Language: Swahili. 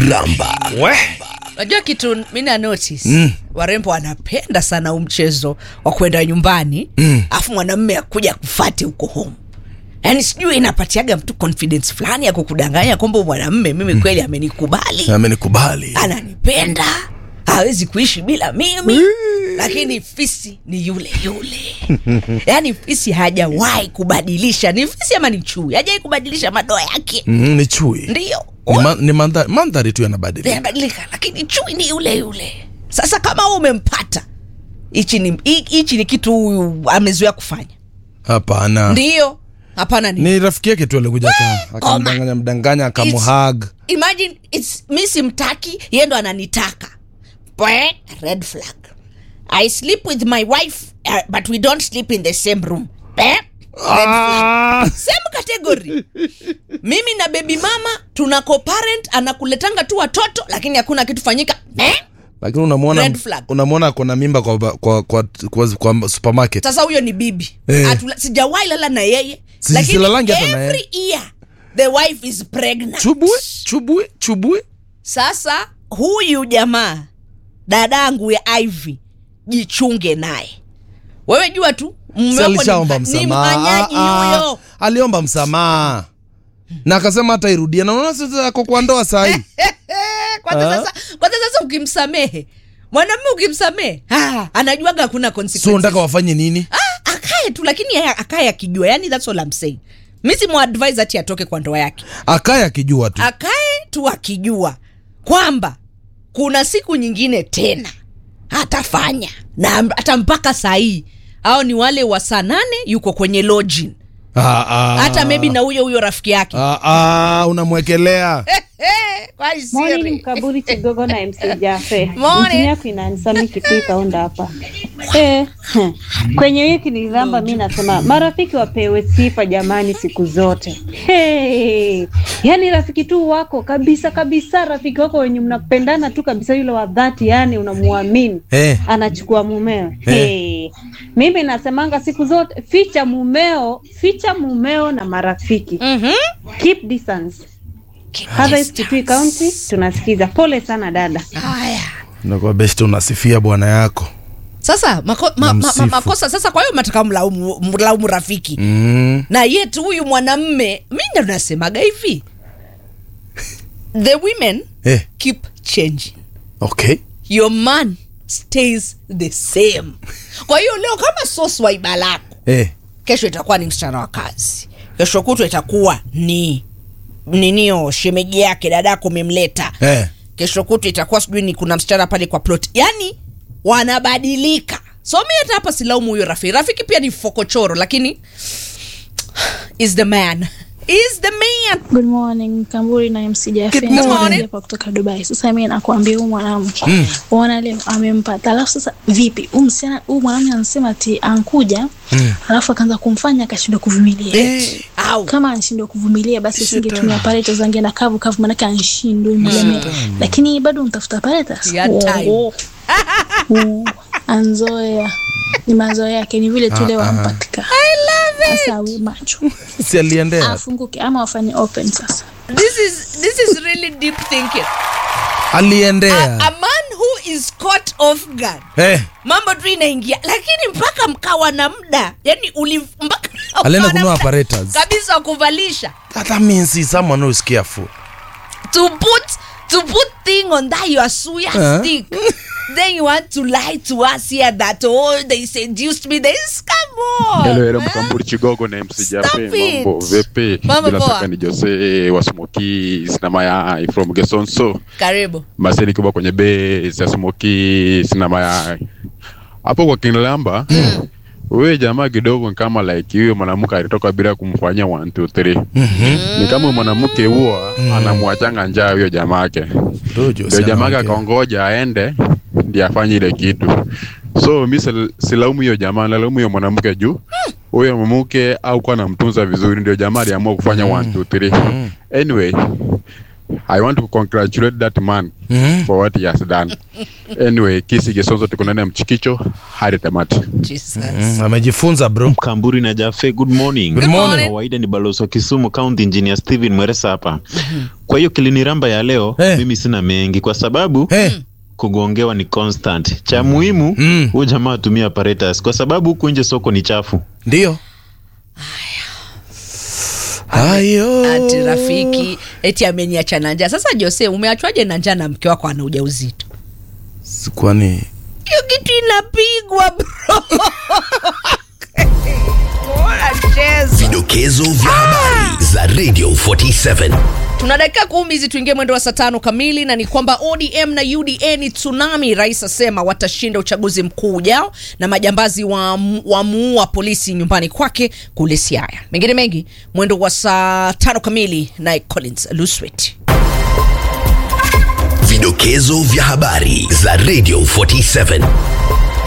ramba we Unajua kitu mi na notice mm. warembo wanapenda sana huu mchezo wa kwenda nyumbani alafu mm. mwanamme akuja kufati huko home yaani sijui inapatiaga mtu confidence fulani ya kukudanganya kwamba huyu mwanamme mimi kweli amenikubali amenikubali ananipenda hawezi kuishi bila mimi lakini fisi ni yule yule yaani fisi hajawahi kubadilisha ni fisi ama ni chui hajawai kubadilisha madoa yake mm, ni chui ndio ni, ma, ni mandhari, mandhari tu yanabadilika yanabadilika lakini chui ni yule yule sasa kama wewe umempata hichi ni hi- hichi ni kitu huyu amezoea kufanya hapana ndio hapana ni ni rafiki yake tu alikuja aka- koma. akamdanganya mdanganya akamuhag imagine it's, mi simtaki ye ndo ananitaka Pwe, red flag i sleep with my wife uh, but we don't sleep in the same room Pwe, red flag. same category mimi na baby mama tuna co-parent anakuletanga tu watoto lakini hakuna kitu fanyika Eh? lakini unamwona Red flag. unamwona kona mimba kwa, kwa, kwa, kwa, kwa supermarket sasa huyo ni bibi Eh. Atula- sijawahi lala na yeye Si- lakini silalangi hata na every year the wife is pregnant chubue chubue chubue sasa huyu jamaa dadangu ya ivy jichunge naye wewe jua tu mume Si wako ni alishaomba mha- ni msamaha mhanyaji Ah, ah, huyo aliomba msamaha na akasema hata irudia na unaona sasa ako kwa ndoa sahii kwanza Ah. sasa kwanza sasa ukimsamehe mwanamume ukimsamehe ah, anajuaga hakuna so consequences. unataka wafanye nini ah, akae tu lakini yeye akae akijua yani that's all I'm saying mi simuadvise ati atoke kwa ndoa yake akaye akijua tu akae tu akijua kwamba kuna siku nyingine tena atafanya na hata mpaka sahii au ni wale wa saa nane yuko kwenye lodging Ah, ah. hata maybe na huyo huyo rafiki yake Ah, ah, unamwekelea Kwa Morning siri. Mkaburi Kigogo na MC Jafe. Morning. Mtini yako inanisami kipii kaunda hapa. Eh, hmm. kwenye wiki nilizamba mi nasema marafiki wapewe sifa jamani siku zote. Hey. Yaani rafiki tu wako kabisa kabisa rafiki wako wenye mnapendana tu kabisa yule wa dhati yani unamuamini. Eh. Anachukua mumeo. Hey. Mimi nasemanga siku zote ficha mumeo, ficha mumeo na marafiki. Mhm. Keep distance. Keep Harvest distance. Kitui County tunasikiza. Pole sana dada. haya nakuwa best unasifia bwana yako sasa mako, ma, ma, ma, Namsifu. makosa sasa kwa hiyo mataka mlaumu, mlaumu rafiki mm. na yetu huyu mwanamme mi ndo nasemaga hivi the women eh, keep changing okay your man stays the same kwa hiyo leo kama so swaiba lako eh. kesho itakuwa ni msichana wa kazi kesho kutwa itakuwa ni ninio shemeji yake dadako umemleta Eh. kesho kutwa itakuwa sijui ni kuna msichana pale kwa plot yani wanabadilika so mi hata hapa silaumu huyo rafiki rafiki pia ni fokochoro lakini is the man is the man Good morning Kamburi na MC Jaffe. Good morning. hapa kutoka Dubai. Sasa mimi nakwambia huyu mwanamke mm. uona leo amempata, alafu sasa vipi huyu msichana huyu mwanamke anasema ati ankuja mm. alafu akaanza kumfanya akashindwa kuvumilia Eh, au kama anashindwa kuvumilia basi singetumia paleta zange na kavu kavu, manake anshindwe mlemea, lakini bado mtafuta paleta Ya time. anzoea ni mazoea yake, ni vile tu leo Ah, ah. ampatika. Sasa awe macho si aliendea afunguke ama wafanye open sasa. this is this is really deep thinking a, aliendea a man who is caught off guard eh. mambo tu inaingia lakini mpaka mkawa na muda yani uli mpaka alienda ukawa na kunua muda apparatus kabisa wa kuvalisha that means he's someone who is careful to put to put thing on that your suya Huh? stick then you want to lie to us here that oh they seduced me this come on Hello, hello, man. Mkamburi Chigogo na MC Stop Jafe, mambo it. vipi? Mambo Bila poa. shaka ni Jose wa Smoky Sinama ya from Gesonso. karibu Maseni kubwa kwenye base ya Smoky Sinama ya hapo kwa Kinlamba. Wewe jamaa kidogo ni kama like huyo mwanamke alitoka bila kumfanyia 1 2 3. Ni kama mwanamke huo anamwachanga njaa huyo jamaa yake. Dojo, Ndio si jamaa anaongea. akaongoja aende ndiye afanye ile kitu. So mi sil- silaumu hiyo jamaa, nalaumu hiyo mwanamke juu huyo mwanamke au kuwa anamtunza vizuri, ndio jamaa aliamua kufanya 1 2 3. Anyway, I want to congratulate that man Mhm. for what he has done. Anyway, kisi Gesonzo tuko ndani ya mchikicho hadi tamati. Jesus. Mm, amejifunza bro Kamburi na Jafe, good morning. Good morning. Kawaida ni balozi wa Kisumu County Engineer Steven Mweresa hapa. Kwa hiyo kiliniramba ya leo Eh. mimi sina mengi kwa sababu hey. kugongewa ni constant. Cha muhimu Mm. huyu jamaa atumia apparatus kwa sababu huku nje soko ni chafu. ndio hayo ati rafiki eti ameniacha na njaa sasa jose umeachwaje na njaa na mke wako ana ujauzito Si kwani hiyo kitu inapigwa bro Bora cheza. Vidokezo vya habari za Radio 47. tuna dakika kumi hizi tuingie mwendo wa saa tano kamili na ni kwamba odm na uda ni tsunami rais asema watashinda uchaguzi mkuu ujao na majambazi wamuua wa polisi nyumbani kwake kule siaya mengine mengi mwendo wa saa tano kamili naye collins luswet Vidokezo vya habari za Radio 47.